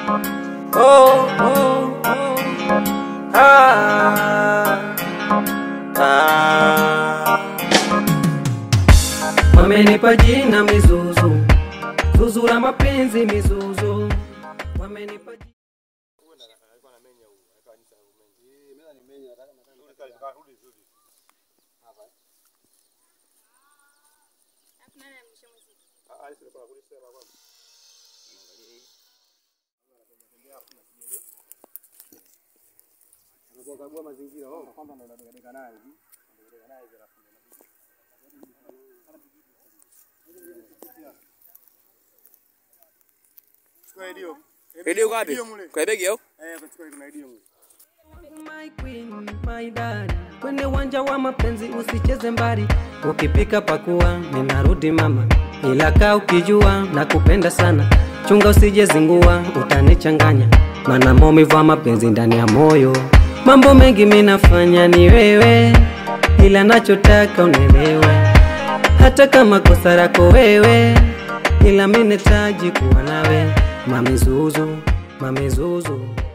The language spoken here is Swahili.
Oh, oh, oh. Ah, ah. Wamenipa jina mizuzu, zuzu la mapenzi mizuzu. Wamenipa jina Redio ngapi? Kwa begi au? My queen, my daddy. Kwenye uwanja wa mapenzi usicheze mbali, ukipika pakua, ninarudi mama, ila kaa ukijua na kupenda sana, chunga usije zingua, utanichanganya, mana maumivu ya mapenzi ndani ya moyo. Mambo mengi minafanya ni wewe, ila nachotaka unielewe, hata kama kosa lako wewe, ila minetaji kuwa nawe, mamizuzu, mamizuzu